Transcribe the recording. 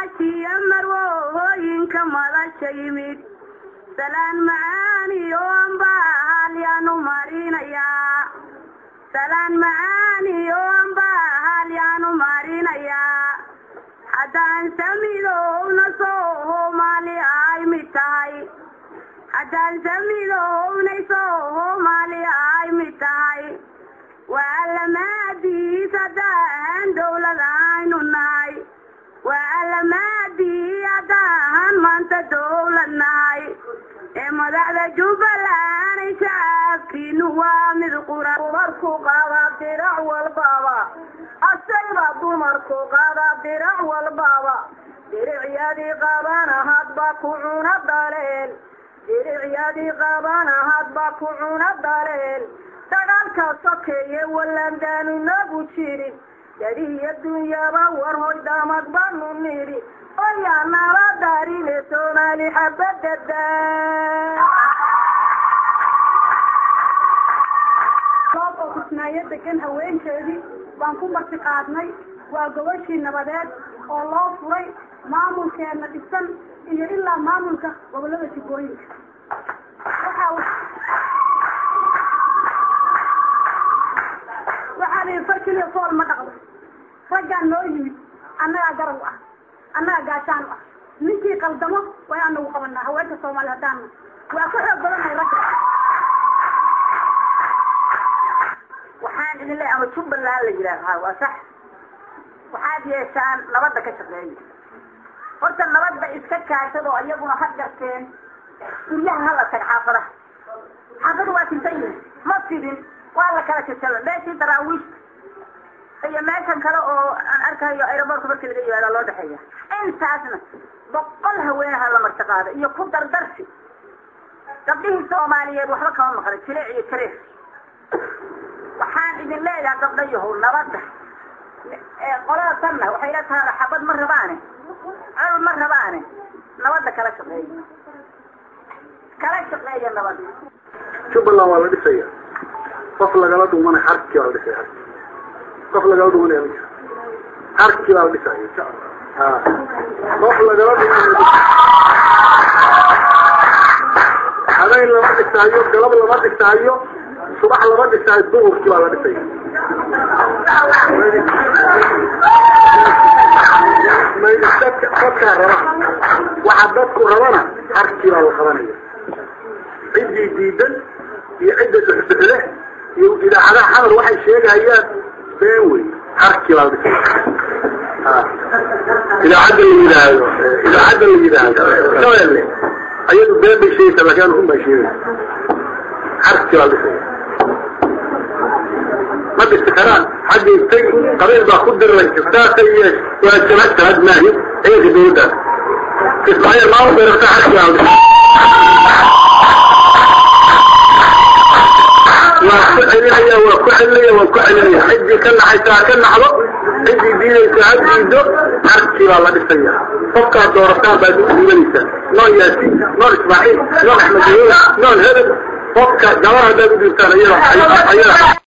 mudanayaashiiyo marwoohooyinka madasha yimid salaan macaaniyo ambahaalyaanu marinayaa salaan macaaniyo ambahaalyaanu marinayaa haddaan samidowna soomaali ay mid tahay haddaan samidowna soomaali ay mid tahay waa lamaadiis haddaahan dowlad aynu nahay waa lamaadii haddaahan maanta dowlad nahay ee madaxda jubbaland shacabkiinu waa mid qura dumarku qaada dirac walbaba asayba dumarku qaada dirac walbaba diricyadii qabana hadba ku cuna daleel diricyadii qabana hadba ku cuna daleel dagaalka sokeeye walandaanu nagu jirin dadihiyo dunyaba war hoy damag banu nidhi oyaa nala daarine soomaali xabadada goob oo kusmaayo degan haweenkeedii baan ku marti qaadnay waa gobashii nabadeed oo loo furay maamulkeena dhisan iyo ilaa maamulka gobolada jubbooyinka waxaa waxaa la yidhi farkiliya fool ma dhaqdo raggaa noo yimid annagaa garab ah annagaa gaashaan ah ninkii qaldamo way anagu qabanaa haweenka soomaali haddaana waa ka xoog badanahay ragga waxaan idin leeyahay ama jubbaland la yidhaahaa waa sax waxaad yeeshaan nabadda ka shaqeeya horta nabadda iska kaashado iyaguna ha garteen guryaha hala tag xaafadaha xaafadu waa tintan yihin ma fidin waa la kala jajaba meeshii daraawiishta iyo meeshan kale oo aan arkayo aeroboortka markii laga yimaada loo dhexeeya intaasna boqol haweenaha la marti qaada iyo ku dardarsi gabdhihii soomaaliyeed waxba kama maqla jileec iyo jareer waxaan idin leeyahay gabdhayahow nabadda qolada tanna waxay la tahay xabad ma rabaane col ma rabaane nabadda kala shaqeeya kala shaqeeya nabadda jubbaland waa la dhisaya qof lagala dhumanay harkii baa la dhisaya harki qof lagala dhumanaya ma jiro harkii baa la dhisaya ha qof lagala dhumanay habeen lama dhisaayo galab lama dhisaayo subax lama dhisaayo duhurkii baa la dhisaya dadka dadkaa raba waxa dadku rabana harkii baa la qabanaya ciddii diidan iyo cidda duxduxle iyo idaacadaha xamar waxay sheegayaan been wey harkii baa la dhisaya idaacadda la yidhaahdo idaacadda la yidhaahdo shabeelle ayadu been bay sheegaysaa laakiin run baa sheegaysa harkii baa la dhisaya ma dhisi karaan xagga intay qabiil baa ku diray saasay yeesh waa jabhad jabhad maahi ciidanka dawladdaas kismaayo maamul bay rabtaa harkii baa la dhisaya waa ku celinaya waa ku celinaya waa ku celinaya ciddii ka naxaysa ha ka naxdo ciddii diidaysa ha diido harkii baa la dhisaya qofkaad doorataan baad u dhiibanaysaa noon yaasiin noon ismaaciil noon axmed dawood noon hebel qofka gabar haddaad u dhiibtaan ayada ayada